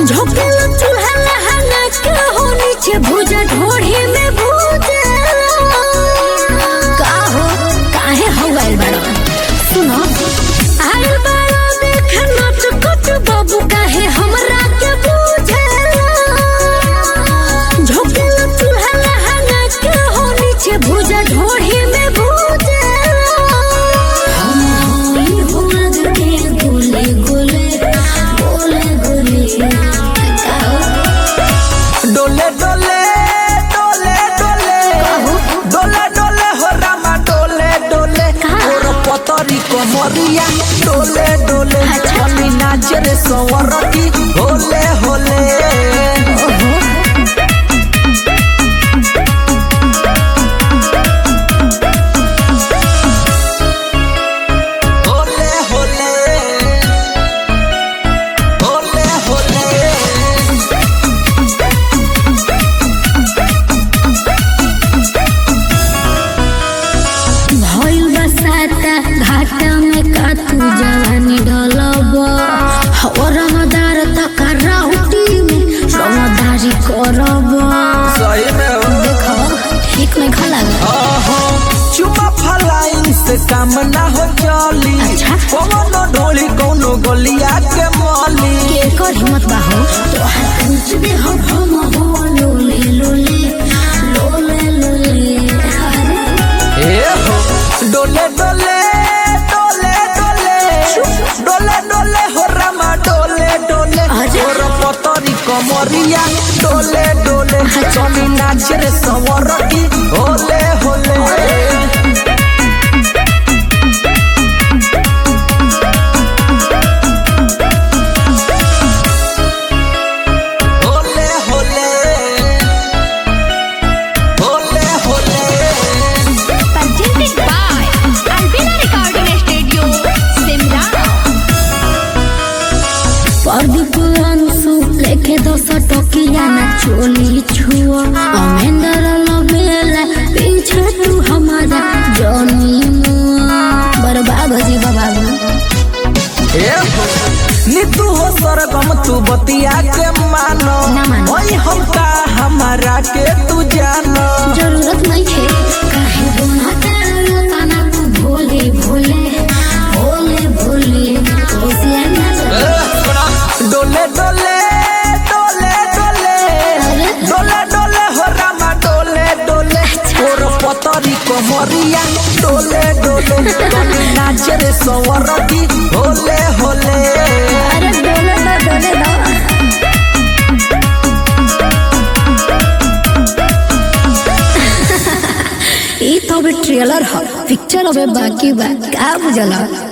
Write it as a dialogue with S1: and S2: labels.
S1: झोंकेला चूल्हा लहंगा के हो नीचे भुजा ढोढ़ी में भूजेला का हो काहे हो गइल बड़ो सुनो आइल बड़ो देख नच कुच बाबू काहे हमरा के बुझेला झोंकेला चूल्हा लहंगा के हो नीचे भुजा ढोढ़ी में भूजेला हम होई हुआद के गोले गोले गोले गोले का
S2: डोले डोले डोले डोले डोले डोले हो रामा डोले डोले
S1: कहाँ?
S2: और पतरी कमरिया डोले डोले
S1: अच्छा।
S2: अली नाच रे सवर की होले होले
S1: ओहो
S2: होले होले होले होले
S1: भइल बसाता घाटा में का तू जवानी ढलब हो रमदार तक राउटी में रमदारी करब
S2: सही में हो
S1: देखो ठीक में खा लगा
S2: आहा, चुमा फलाइन से काम ना हो चली
S1: अच्छा।
S2: कौनो ढोली कौनो गलिया के मौली
S1: के कर हिम्मत बा हो तो कुछ भी हो हम हो लोले लोले लोले लोले
S2: ए हो डोले डोले डोले डोले डोले डोले हो रामा डोले डोले
S1: अरे।
S2: और पतरी कमरिया डोले डोले चली नाच रे सवर की होले होले होले होले होले होले
S3: presented by Albina Recording Studio, Simla.
S1: Pradeep Anshu लेखे दस टकिया ना चोली छुआ अमेंदर लगेला पीछे तू हमारा जनी मुआ बर्बाद हो जी बाबा
S2: ए हो, नीतू हो सरगम तू बतिया के मानो
S1: ना मानो।
S2: ओई हम का हमारा के तू जानो
S1: जरूरत नहीं है काहे बोना तेरा ताना तू भोले भोले भोले भोले कोसिया ना
S2: ए, सुना। डोले डोले डोले डोले
S1: अरे।
S2: डोले डोले हो रामा डोले डोले और पतरी कमरिया डोले डोले डोले नाच रे सवर की होले होले
S1: अरे डोले दो डोले दो ई तो अभी ट्रेलर ह पिक्चर अबे बाकी बा का बुझला